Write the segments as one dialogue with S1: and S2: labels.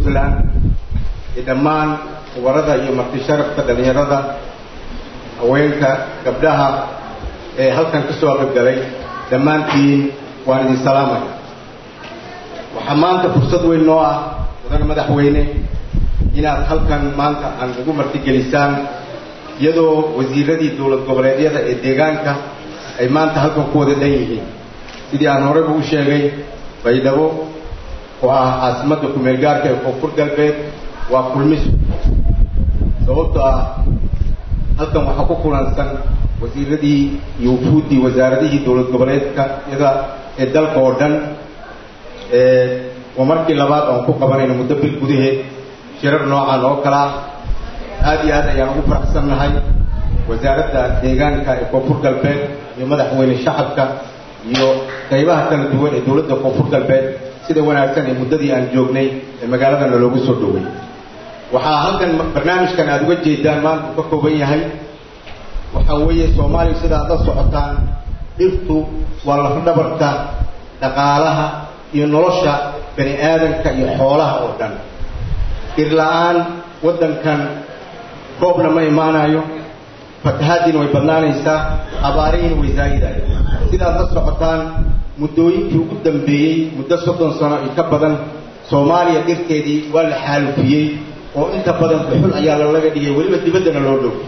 S1: puntland iyo dhammaan kubarada iyo marti sharafka dhallinyarada haweenka gabdhaha ee halkan ka soo qaybgalay dhammaantiin waan idin salaamaya waxaa maanta fursad weyn noo ah mudane madaxweyne inaad halkan maanta aan ugu martigelisaan iyadoo wasiiradii dowlad goboleedyada ee deegaanka ay maanta halkan ku wada dhan yihiin sidii aan horeyba u sheegay baydhabo oo ah caasimadda kumeel gaarka ee koonfur galbeed waa kulmiso sababto ah halkan waxaa ku kulansan wasiiradii iyo wufuuddii wasaaradihii dowlad goboleedka yada ee dalka oo dhan waa markii labaad oan ku qabanayno muddo bil gudaheed shirar noocan oo kale ah aada iyo aad ayaan ugu faraxsannahay wasaaradda deegaanka ee koonfur galbeed iyo madaxweyne shacabka iyo qaybaha kala duwan ee dowladda koonfur galbeed sida wanaagsan ee muddadii aan joognay ee magaaladana loogu soo dhoway waxaa halkan barnaamijkan aada uga jeedaan maanta uu ka kooban yahay waxaa weeye soomaaliya sida aad la socotaan dhirtu waa lafdhabarta dhaqaalaha iyo nolosha bani aadanka iyo xoolaha oo dhan dhir la-aan waddankan roobna ma imaanayo fatahaadiina way badnaanaysaa abaarihiina way zaayidayo sidaad la socotaan muddooyinkii ugu dambeeyey muddo soddon sano iyo ka badan soomaaliya dhirteedii waa la xaalufiyey oo inta badan dhuxul ayaa lalaga dhigay weliba dibaddana loo dhowfiyey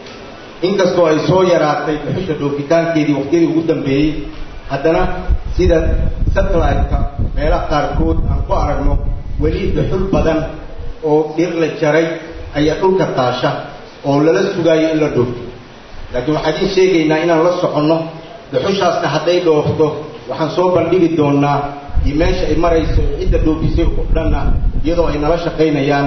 S1: inkastoo ay soo yaraatay dhuxusha dhoofitaankeedii waqtiyadii ugu dambeeyey haddana sida satellite-ka meelaha qaarkood aan ku aragno weli dhuxul badan oo dhir la jaray ayaa dhulka taasha oo lala sugaayo in la dhoofto laakiin waxaan idiin sheegaynaa inaan la soconno dhuxushaasna hadday dhoofto waxaan soo bandhigi doonaa iyo meesha ay marayso cidda dhoofisay oo dhanna iyadoo ay nala shaqaynayaan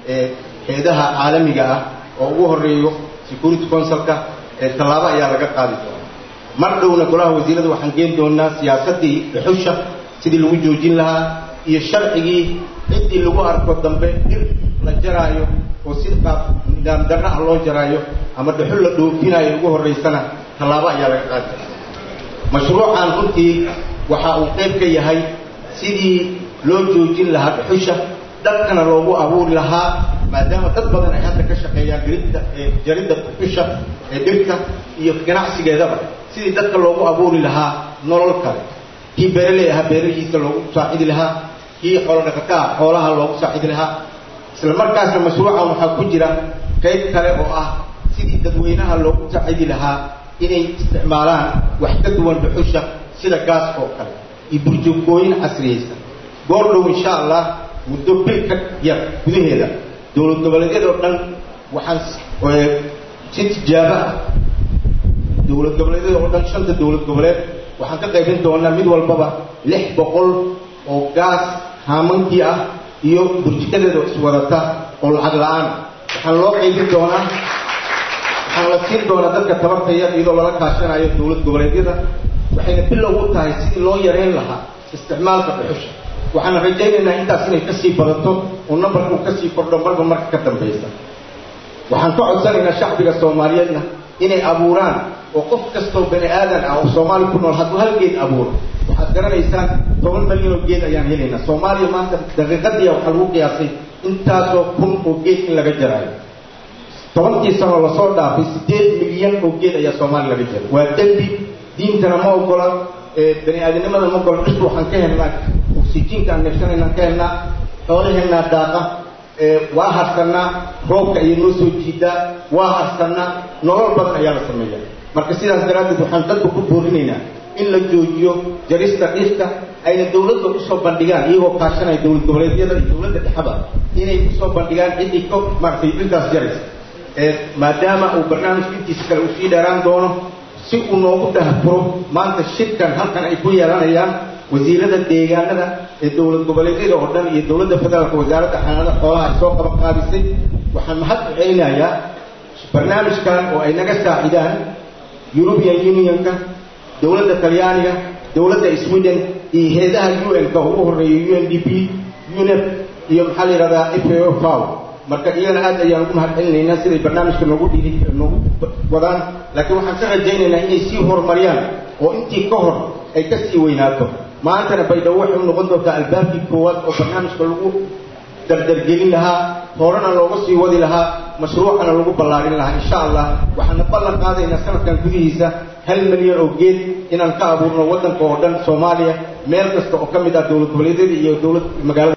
S1: heedaha caalamiga ah oo ugu horeeyo security councilka ee tallaabo ayaa laga qaadi doonaa mar dhowna golaha wasiirada waxaan geen doonaa siyaasaddii dhuxusha sidii lagu joojin lahaa iyo sharcigii ciddii lagu arko dambe dhir la jaraayo oo si qaab nidaam darra ah loo jaraayo ama dhuxul la dhoofinaayo ugu horraysana tallaabo ayaa laga qaadi doonaa mashruucan runtii waxa uu qayb ka yahay sidii loo joojin lahaa dhuxusha dadkana loogu abuuri lahaa maadaama dad badan ay hadda ka shaqeeyaan geridda jaridda dhuxusha ee dhirka iyo ganacsigeedaba sidii dadka loogu abuuri lahaa nolol kale kii beeraley ahaa beerahiisa loogu saacidi lahaa kii xoolo dhaqataa xoolaha loogu saacidi lahaa isla markaasna mashruucan waxaa ku jira qayb kale oo ah sidii dadweynaha loogu saacidi lahaa inay isticmaalaan wax ka duwan dhuxusha sida gaaska oo kale iyo burjukooyin casriyaysan goor dhow insha allah muddo bil ka yar gudaheeda dowlad goboleedyada oo dhan waxaan si tijaabo ah dowlad goboleedyada oo dhan shanta dowlad goboleed waxaan ka qaybin doonaa mid walbaba lix boqol oo gaas haamankii ah iyo burjikadeeda iswadata oo lacag la-aan waxaan loo qaybin doonaa waxaan la siin doonaa dadka tabartaya iyadoo lala kaashanayo dowlad goboleedyada waxayna bilow u tahay sidii loo yareyn lahaa isticmaalka dhuxusha waxaan rajaynaynaa intaas inay kasii badato oo nambarka uu kasii kordho marba marka ka dambaysa waxaan ka codsanaynaa shacbiga soomaaliyeedna inay abuuraan oo qof kastoo bani aadan ah oo soomaali ku nool hadduu hal geed abuuro waxaad garanaysaan toban milyan oo geed ayaan helaynaa soomaaliya maanta daqiiqadiia waxaa lagu qiyaasay intaasoo kun oo geed in laga jaraayo tobankii sanoo lasoo dhaafay siddeed milyan oo geed ayaa soomaaliya laga jaray waa dembi diintana ma ogola bani aadamnimada ma ogola dhirtu waxaan ka helnaa oksijiinka aan neefsanaynaan ka helnaa xoolaheennaa daaqa waa harsanaa roobka ayay noo soo jiidaa waa harsanaa nolol badan ayaa la sameeya marka sidaas daraaddeed waxaan dadka ku boorinaynaa in la joojiyo jarista dhirta ayna dowladda usoo bandhigaan iyagoo kaashanaya dowlad goboleedyada iyo dowladda dhexaba inay usoo bandhigaan ciddii ka maaragtay dhirtaas jaraysa maadaama uu barnaamijka intiisa kale uu sii dheeraan doono si uu noogu dahfuro maanta shirkan halkan ay ku yeelanayaan wasiirada deegaanada ee dowlad goboleedyada oo dhan iyo dowladda federaalka wasaaradda xanaanada xoolaha ay soo qaban qaabisay waxaan mahad u celinayaa barnaamijkan oo ay naga saacidaan european unionka dowladda talyaaniga dowladda sweden iyo heedaha un-ka ugu horeeya u n d p unep iyo maxaa la yidhahdaa fao faw marka iyagana aad ayaan ugu mahad celinaynaa siday barnaamijka noogu dhii noogu wadaan laakiin waxaan ka rajaynaynaa inay sii horumariyaan oo intii ka hor ay ka sii weynaato maantana baydhabo waxay u noqon doontaa albaabkii koowaad oo barnaamijka lagu dardargelin lahaa horena looga sii wadi lahaa mashruucana lagu ballaarin lahaa insha allah waxaana ballan qaadaynaa sanadkan gudihiisa hal milyan oo geed inaan ka abuurno waddanka oo dhan soomaaliya meel kasta oo ka mid ah dowlad goboleedyada iyo dowlad magaalada